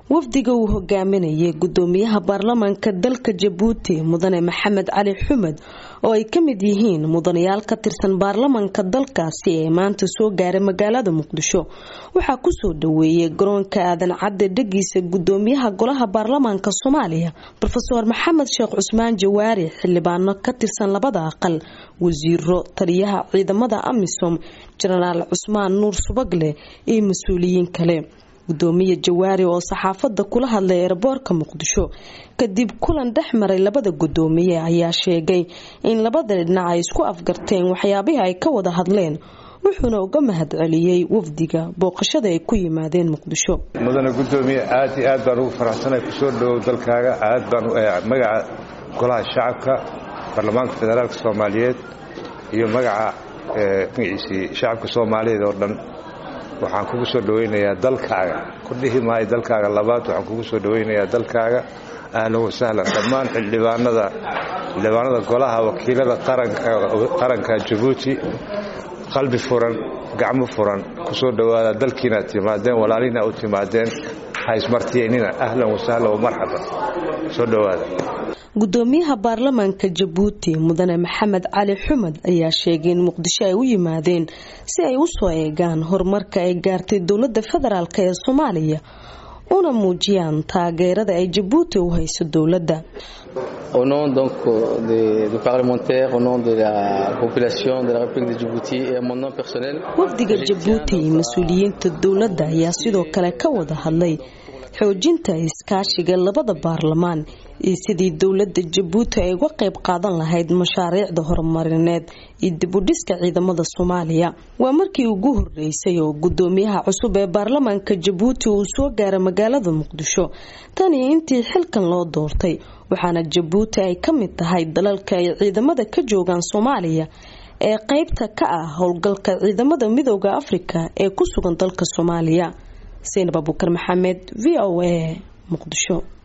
wafdiga uu hogaaminayay gudoomiyaha baarlamaanka dalka jabuuti mudane maxamed cali xumed oo ay ka mid yihiin mudanayaal ka tirsan baarlamaanka dalkaasi ee maanta soo gaaray magaalada muqdisho waxaa kusoo dhaweeyay garoonka aadan cadde dhagiisa gudoomiyaha golaha baarlamaanka soomaaliya rofeor maxamed sheekh cusmaan jawaari xildhibaano ka tirsan labada aqal wasiiro taliyaha ciidamada amisom jenaraal cusmaan nuur subagle iyo mas-uuliyiin kale gudoomiye jawaari oo saxaafada kula hadlay eeraboorka muqdisho kadib kulan dhex maray labada gudoomiye ayaa sheegay in labada dhinac ay isku afgarteen waxyaabihii ay ka wada hadleen wuxuuna uga mahad celiyey wafdiga booqashada ay ku yimaadeen muqdisho mudane gudoomiye aad iyo aad baan ugu faraxsanahay kusoo dhawow dalkaaga aad baan magaca golaha shacabka baarlamaanka federaalk soomaaliyeed iyo magaca magaciisii shacabka soomaaliyeed oo dhan waxaan kugu soo dhawaynayaa dalkaaga ku dhihi maayo dalkaaga labaad waxaan kugu soo dhawaynayaa dalkaaga ahlan wasahlan dhammaan xildhibaanada xildhibaanada golaha wakiilada qaranka jabuuti qalbi furan gacmo furan kusoo dhowaada dalkiinaad timaadeen walaalina u timaadeen haismartiyeynina ahlan wasahlan wamarxaban soo dhowaada gudoomiyaha baarlamaanka jabuuti mudane maxamed cali xumed ayaa sheegay in muqdisho ay u yimaadeen si ay usoo eegaan horumarka ay gaartay dowlada federaalk ee soomaaliya una muujiyaan taageerada ay jabuuti u hayso dowladda Au nom donc des, des parlementaires, au nom de la population de la République de Djibouti et à mon nom personnel. wafdiga jabuuti iyo mas-uuliyiinta dowladda ayaa sidoo kale ka wada hadlay xoojinta iskaashiga labada baarlamaan iyo sidii dowlada jabuuti ay uga qayb qaadan lahayd mashaariicda horumarineed iyo dibudhiska ciidamada soomaaliya waa markii ugu horeysay oo gudoomiyaha cusub ee baarlamaanka jabuuti uu soo gaaray magaalada muqdisho tan iyo intii xilkan loo doortay waxaana jabuuti ay ka mid tahay dalalka ay ciidamada ka joogaan soomaaliya ee qeybta ka ah howlgalka ciidamada midooda afrika ee ku sugan dalka soomaaliya saynab abuukar maxamed v o a muqdisho